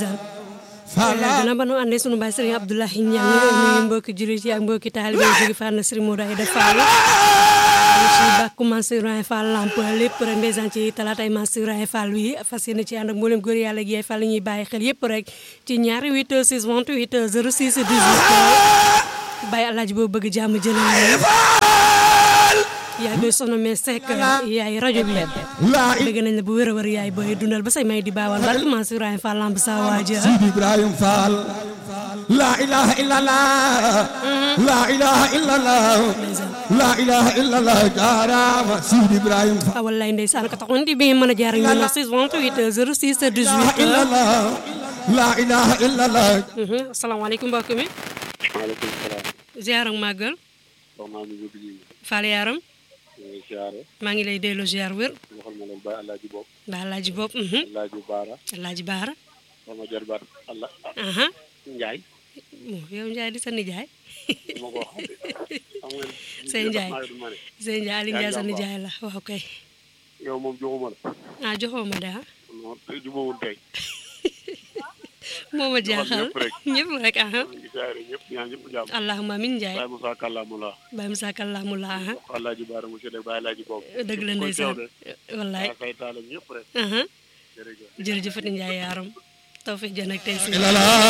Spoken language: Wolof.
ndeysaan gannaaw ba nu àndee sunu baay Serigne Abdoulaye Niang nuyu mbokki jullit yi ak mbokki taalibe yi jóge fànn Serigne Modou Aïda Fall ci bàkku Mansour Raye Fall lamp lépp rek ndeysaan ci talaatay Mansour Raye Fall wi fas yéene ci ànd ak mboolem góor yàlla gi Fall ñuy bàyyi xel yëpp rek ci ñaari 8 6 28 06 18 bàyyi alaaji boobu bëgg jàmm jëlal yaay booy sono mais sekk yaay rajo bi dëgg nañ la bu wér a wér yaay booy dundal ba say may di baawal barke Mansour Raye Fall lamp sa waaja Sidi Ibrahim Fall la ilaha illallah la ilaha illallah la ilaha illallah jaarama Sidi Ibrahim Fall ah wallaay ndeysaan ka taxoon di bi ngeen mën a jaar ak ñun 6 28 06 18 illallah la ilaha illallah asalaamaaleykum mbokk mi maaleykum salaam. ziar ak màggal soxna mi ngi bëgg Fall yaram ñu siyaare maa ngi lay delloo ziar wér waxal ma leen Baye Alaaji Bopp ba alaaji bopp Alaaji Baara alaaji baara sama jarbaat Allah aha Njaay bon yow Ndiaye di sa nijaay ma ko xam de xam nga Sey Njaay maa ngi ma ne sëñ Ndiaye Aliou Ndiaye sa nijaay la waaw kay yow moom joxuma la ah joxoo ma de ah non tey jubawul tey moo ma jaaxal ñëpp rek. ñëpp rek aha ñu ngi siyaare ñëpp ñaan ñëpp jàmm allahumma min Ndiaye Baye Moussa Kàllaamu la Baye Moussa Kallaamu la aha wax Alaaji Baara monsieur de Baye Alaaji Bopp dëgg la koy ndeysaan teew de wallaay waa say taalam ñëpp rek aha jërëjëf jërëjëfati Ndiaye yaaram tawfiq jan ak tey si illallah